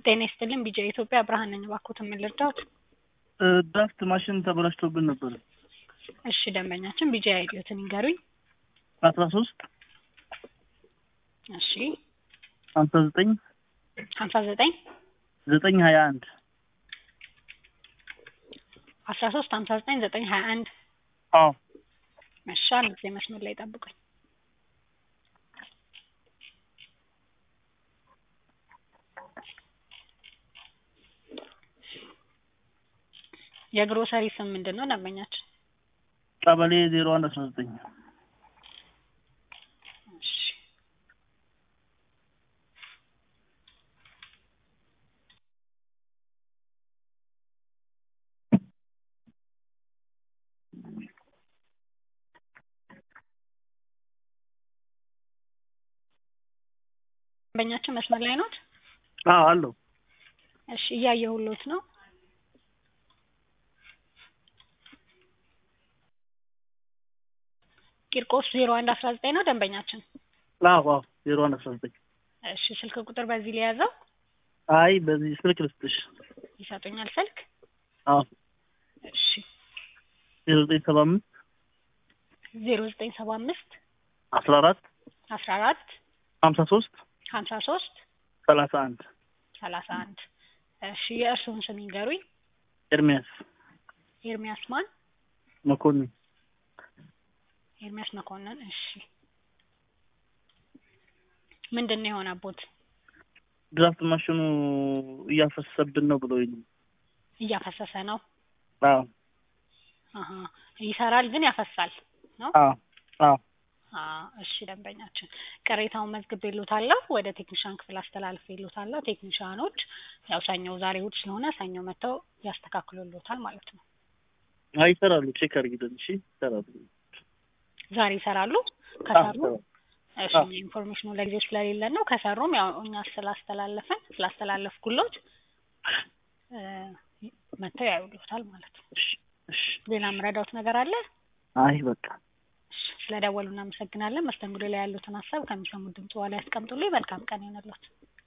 ጤና ይስጥልኝ ቢጃ ኢትዮጵያ ብርሃን ነኝ። እባክዎትን ምን ልርዳዎት? ድራፍት ማሽን ተበላሽቶብን ነበር። እሺ ደንበኛችን ቢጃ አይዲዮትን ይንገሩኝ። አስራ ሶስት እሺ ሀምሳ ዘጠኝ ሀምሳ ዘጠኝ ዘጠኝ ሀያ አንድ አስራ ሶስት ሀምሳ ዘጠኝ ዘጠኝ ሀያ አንድ አዎ እሺ አንድ ጊዜ መስመር ላይ ጠብቁኝ። የግሮሰሪ ስም ምንድን ነው ደንበኛችን? ቀበሌ ዜሮ አንድ አስራ ዘጠኝ እሺ ደንበኛችን መስመር ላይ ኖት? አዎ አለው እሺ እያየሁሎት ነው። ቂርቆስ ዜሮ አንድ አስራ ዘጠኝ ነው ደንበኛችን። አዎ አዎ ዜሮ አንድ አስራ ዘጠኝ እሺ ስልክ ቁጥር በዚህ ሊያዘው አይ በዚህ ስልክ ልስጥሽ ይሰጡኛል ስልክ? አዎ እሺ ዜሮ ዘጠኝ ሰባ አምስት ዜሮ ዘጠኝ ሰባ አምስት አስራ አራት አስራ አራት ሀምሳ ሶስት ሀምሳ ሶስት ሰላሳ አንድ ሰላሳ አንድ እሺ የእርስዎን ስም ይንገሩኝ። ኤርሚያስ ኤርሚያስ ማን? መኮንን ኤርሚያስ መኮንን። እሺ ምንድን ነው የሆነቦት? ድራፍት ማሽኑ እያፈሰሰብን ነው ብሎኝ ነው። እያፈሰሰ ነው። አዎ አሀ ይሰራል ግን ያፈሳል ነው። አዎ አዎ አ እሺ ደንበኛችን ቅሬታውን መዝግቤልዎታለሁ። ወደ ቴክኒሻን ክፍል አስተላልፌልዎታለሁ። ቴክኒሻኖች ያው ሰኞ ዛሬ እሑድ ስለሆነ ሰኞ መጥተው ያስተካክሉልዎታል ማለት ነው። አይ ይሰራሉ። ቼክ አድርጊልን። እሺ ይሰራሉ። ዛሬ ይሰራሉ። አዎ ከሰሩ ይሰራሉ። እሺ አዎ። ኢንፎርሜሽኑ ለጊዜው ስለሌለን ነው። ከሰሩም ያው እኛ ስላስተላለፈን ስላስተላለፍኩሎት እ መጥተው ያዩልዎታል ማለት ነው። እሺ እሺ ሌላ የምረዳዎት ነገር አለ? አይ በቃ እሺ ስለደወሉ እናመሰግናለን። መስተንግዶ ላይ ያሉትን ሀሳብ ከሚሰሙት ድምጽ በኋላ ያስቀምጡልኝ። መልካም ቀን ይሆንልዎት።